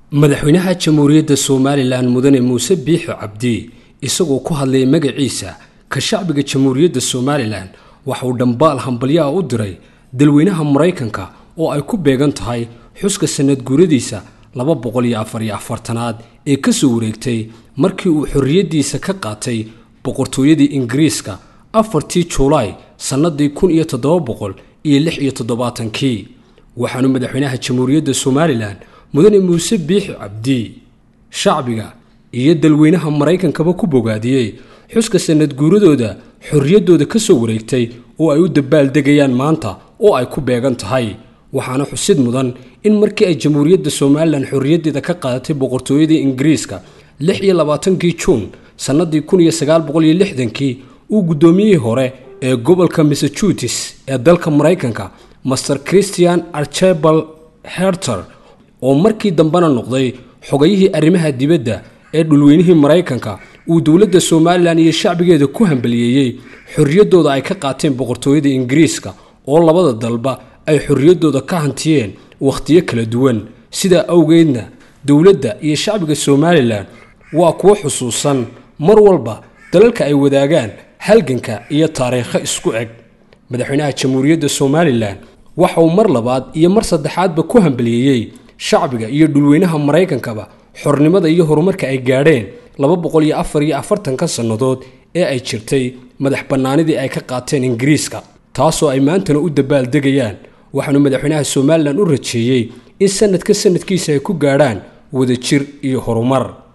madaxweynaha jamhuuriyadda somalilan mudane muuse biixi cabdi isagoo ku hadlayay magaciisa ka shacbiga jamhuuriyadda somalilan waxa uu dhambaal hambalyaha u diray dalweynaha maraykanka oo ay ku beegan tahay xuska sanad guuradiisa laba boqol iyo afar iyo afartanaad ee kasoo wareegtay markii uu xorriyaddiisa ka qaatay boqortooyadii ingiriiska afartii juulaay sannadii kun iyo toddoba boqol iyo lix iyo toddobaatankii waxaanu madaxweynaha jamhuuriyadda somalilan mudane muuse biixi cabdi shacbiga iyo dalweynaha maraykankaba ku bogaadiyey xuska sanad guuradooda xorriyaddooda ka soo wareegtay oo ay u dabaaldegayaan maanta oo ay ku beegan tahay waxaana xusid mudan in markii ay jamhuuriyadda somalilan xorriyaddeeda ka qaadatay boqortooyadii ingiriiska lix iyo labaatankii juun sannadii kun iyo sagaal boqol iyo lixdankii uu guddoomiyihii hore ee gobolka massachusetts ee dalka maraykanka master christian archebal herter oo markii dambena noqday xogayihii arrimaha dibadda ee dhulweynihii maraykanka uu dowladda somalilan iyo shacbigeeda ku hambaliyeeyey xorriyaddooda ay ka qaateen boqortooyada ingiriiska oo labada dalba ay xorriyaddooda ka hantiyeen wakhtiyo kala duwan sidaa awgeedna dowladda iyo shacbiga somalilan waa kuwo xusuusan mar walba dalalka ay wadaagaan halganka iyo taariikho isku eg madaxweynaha jamhuuriyadda somalilan waxa uu mar labaad iyo mar saddexaadba ku hambaliyeeyey shacbiga iyo dhulweynaha maraykankaba xornimada iyo horumarka ay gaadheen laba boqol iyo afar iyo afartanka sannadood ee ay jirtay madax bannaanidii ay ka qaateen ingiriiska taasoo ay maantana u dabaaldegayaan waxaanu madaxweynaha somalilan u rajeeyey in sanadka sanadkiisa ay ku gaadhaan wadajir iyo horumar